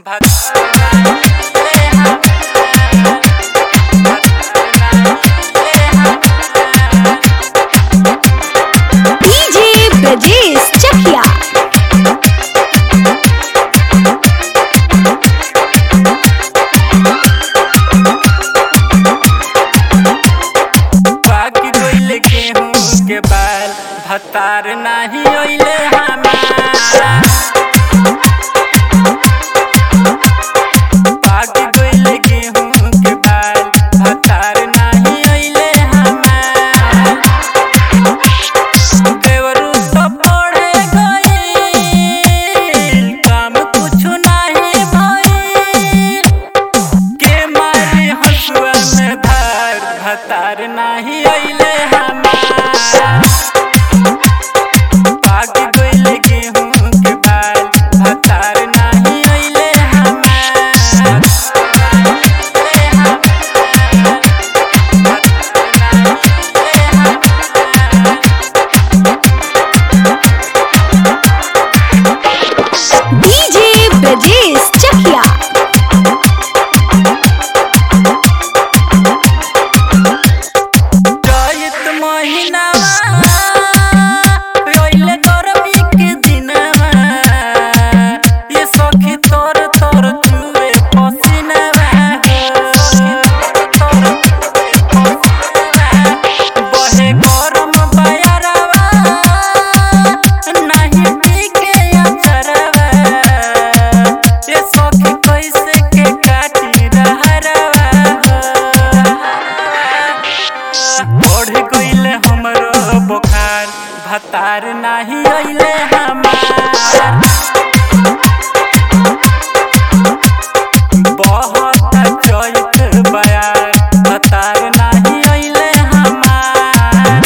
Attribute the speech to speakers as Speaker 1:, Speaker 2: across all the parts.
Speaker 1: DJ Brajesh चकिया
Speaker 2: बाकी कोइले गेहूं के बाल भतार नाही ओइले हमारा बाकी कोइले गेहूं के बाल भतार नाही ओइले हमारा देवरू तो पड़े गइल काम कुछु नाही भइल के मारी हसुआ में धार भतार नाही अइले हमारा पाक गइले गेहूं के बाल भतार नाही अइले हमारा
Speaker 1: डीजे ब्रजेश चकिया
Speaker 2: चैत महिनावा रोइले गरमी के दिनवा ये सखी तोर तोर चुए पसीनवा बहे गरम बयरवा नाही टिके अचरवा ये सखी कैसे के काटी रहरवा बढ़ गइले हमरो बुखार भतार नाही अइले हमार बहुत चैत बयार भतार नाही अइले हमार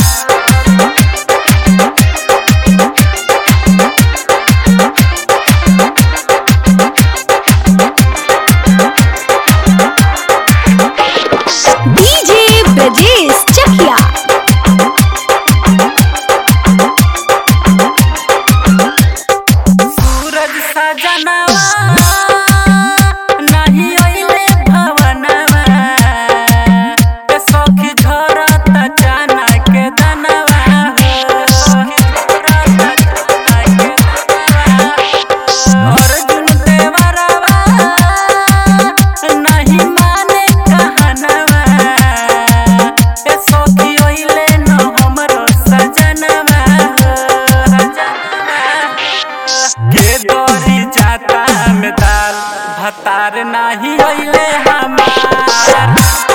Speaker 1: डीजे ब्रजेश चकिया
Speaker 2: सूरज सजनवा नाही अइले भवनवा ए सखी झरत चाना के दनवा अर्जुन देवरवा नहीं माने कहनवा ए सखी अइले न हमरो सजनवा के दरी जाता में दाल भतार नाही अइले हमार